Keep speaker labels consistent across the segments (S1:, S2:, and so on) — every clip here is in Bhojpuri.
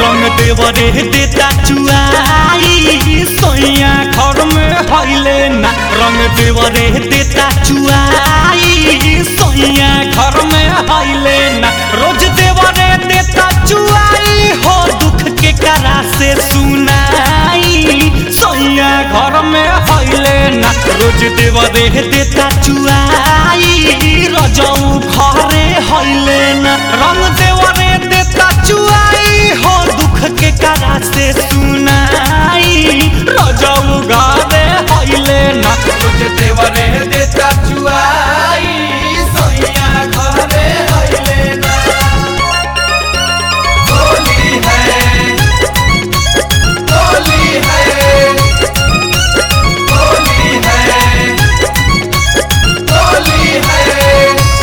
S1: रंग देवरे देता चुआई सोइया घर में हइले ना रंग देवरे देता चुआई सोइया घर में हइले ना रोज देवरे देता चुआई हो दुख के करा से सुनाई सोइया घर में हइले ना रोज देवरे देता चुआई रजऊ घरे हइले ना रंग देवरे देता चुआई हो दुख के करा से सुनाई रजऊ घरे हइले ना रोज देवरे देता चुआई सोइया घरे हइले ना होली है होली है होली है होली है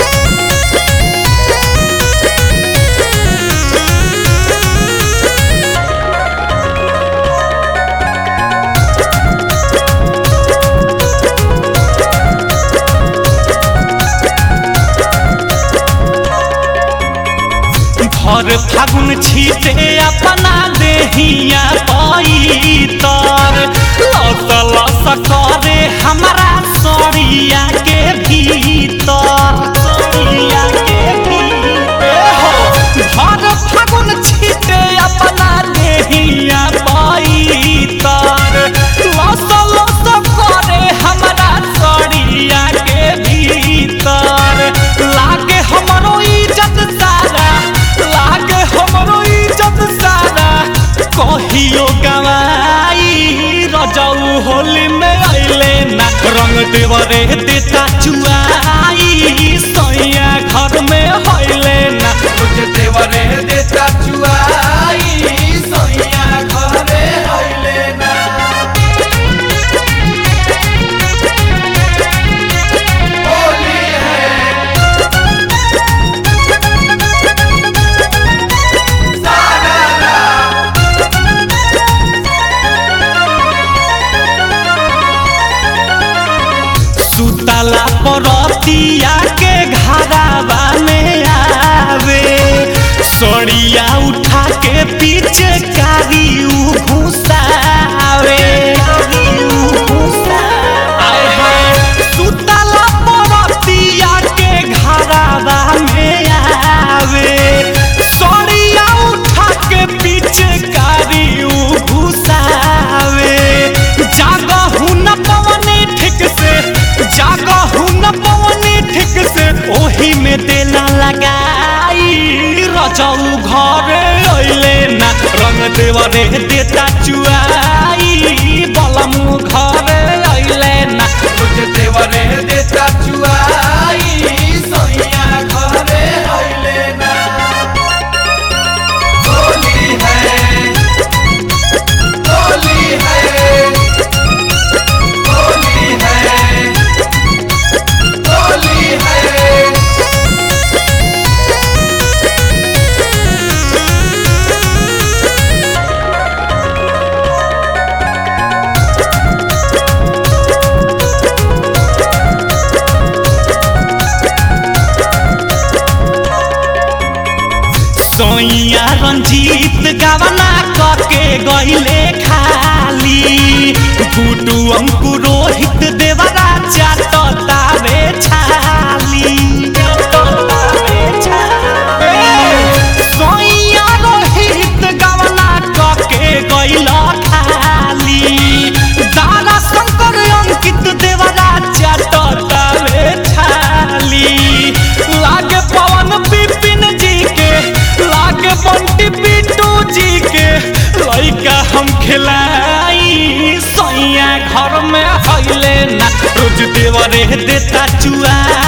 S1: भर फागुन छीटे अपना देहिया पैतर लस लस करे हमारा सड़िया के भीतर सड़िया के भीतर हो भर फागुन छीटे अपना देहिया पैतर लस लस करे हमारा सड़िया के भीतर लागे हमरो इज्जत सारा लागे हमरो इज्जत सारा कहियो गवाई रजऊ होली में अइले ना रंग देवरे देता चुआई सैया घर में हइले ना रोज देवरे देता चुआई सैया घरे हइले ना होली है सुतला परतिया के घरावा में आवे सड़िया उठा के पीछे कारी उ घुसावे आय हाय सुतला परतिया के घरावा में आवे सड़िया उठा के पीछे कारी उ घुसावे जागहु न पवनी ठीक से जागहु न पवनी ठीक से ओही में देला लगाई रजऊ घरे अइले ना रंग देवरे देता चुआई बलमु घरे अइले ना रोज देवरे देता चुआई सैया घरे अइले ना होली है होली है होली है होली है सोइया रंजीत गवना करके गईले खाली गुडू अंकु रोहित देवरा चाटता रे छाली सोइया रोहित गवना करके गईला खाली दारा शंकर अंकित देवरा चाटता रे छाली लागे पवन बिपिन जी के लागे बंटी बिट्टू जी के लइका हम खिलाई सैया घर में हइले ना रोज देवरे देता चुआ